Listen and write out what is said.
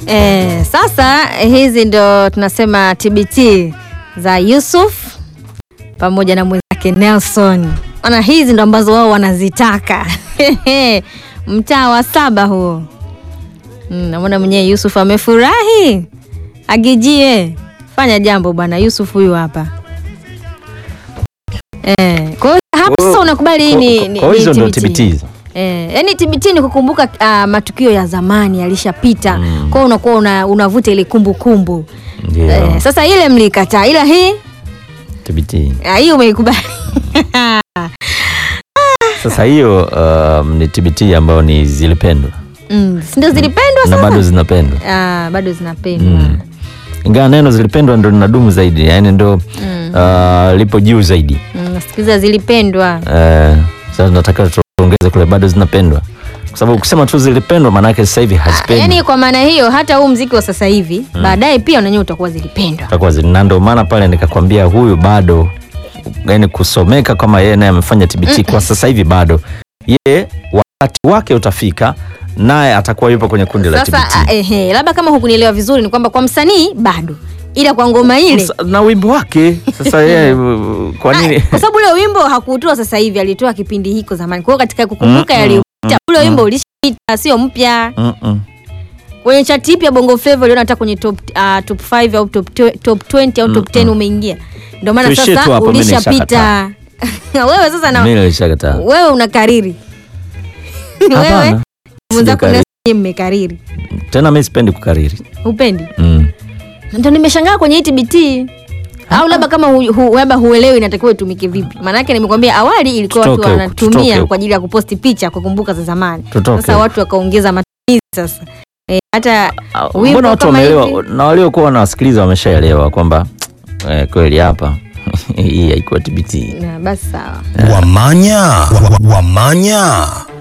Eh, sasa hizi ndo tunasema TBT za Yusuf pamoja na mwenzake Nelson. Ona hizi ndo ambazo wao wanazitaka. Mtaa wa saba huo. Mm, namwona mwenyewe Yusuf amefurahi. Agijie, fanya jambo bwana. Yusuf huyu hapa. Eh, kwa hiyo hapa sasa unakubali hii ni, ni, Kwa ni hizo ndo TBT. TBT. Eh, yani TBT ni kukumbuka ah, matukio ya zamani yalishapita. Mm. Kwa hiyo unakuwa una, unavuta ile kumbukumbu. Ndio. Eh, sasa ile mlikataa ila hii TBT. ah, hii umeikubali. Sasa hiyo um, ni TBT ambayo ni zilipendwa mm, si ndio zilipendwa na sasa? bado zinapendwa. ah, bado zinapendwa. Mm. Ingawa neno zilipendwa ndo linadumu zaidi, yani ndo Mm. uh, lipo juu zaidi. Mm, nasikiliza zilipendwa. Eh, sasa tunataka tuongeze kule bado zinapendwa, kwa sababu ukisema tu zilipendwa maana yake sasa hivi hazipendwi. Yaani kwa maana hiyo hata huu mziki wa sasa hivi baadaye pia unanyewe utakuwa zilipendwa. Itakuwa zili- na ndo maana pale nikakwambia huyu bado yani kusomeka kama yeye naye amefanya TBT kwa sasa hivi bado ye wakati wake utafika naye atakuwa yupo kwenye kundi la Sasa TBT ah, ehe, labda kama hukunielewa vizuri ni kwamba kwa msanii bado, ila kwa ngoma ile Msa- na wimbo wake sasa yeye uh, kwa nini Ah, kwa sababu ule wimbo hakuutoa sasa hivi, alitoa kipindi hiko zamani. Kwa hiyo katika kukumbuka Mm, yaliyopita, ule wimbo ulishapita, sio mpya. Mm-mm. Kwenye chati ipi ya Bongo Flava uliona hata kwenye top uh, top 5 au top, twe- top 20 au top 10 umeingia. Ndio maana Tuishie tu sasa hapo, mimi ulishapita. wewe sasa na Mimi nilishakataa. wewe unakariri. wewe Hapana, mwenzako sijakariri. na mmekariri. tena mimi sipendi kukariri Upendi? mm. Ndio nimeshangaa kwenye hii TBT. Au labda kama hu, hu, labda huelewi inatakiwa itumike vipi. Maana yake nimekwambia awali ilikuwa watu Tutoke huko, tutoke wanatumia huko. kwa ajili ya kuposti picha kukumbuka za zamani. Tutoke Sasa huko. watu wakaongeza matumizi sasa. E, hata Ah, wimbo mbona watu kama wameelewa hivi- na waliokuwa wanawasikiliza wameshaelewa kwamba eh, kweli hapa hii haikuwa TBT Na, basi sawa. Wamanya, wa- wa- wamanya.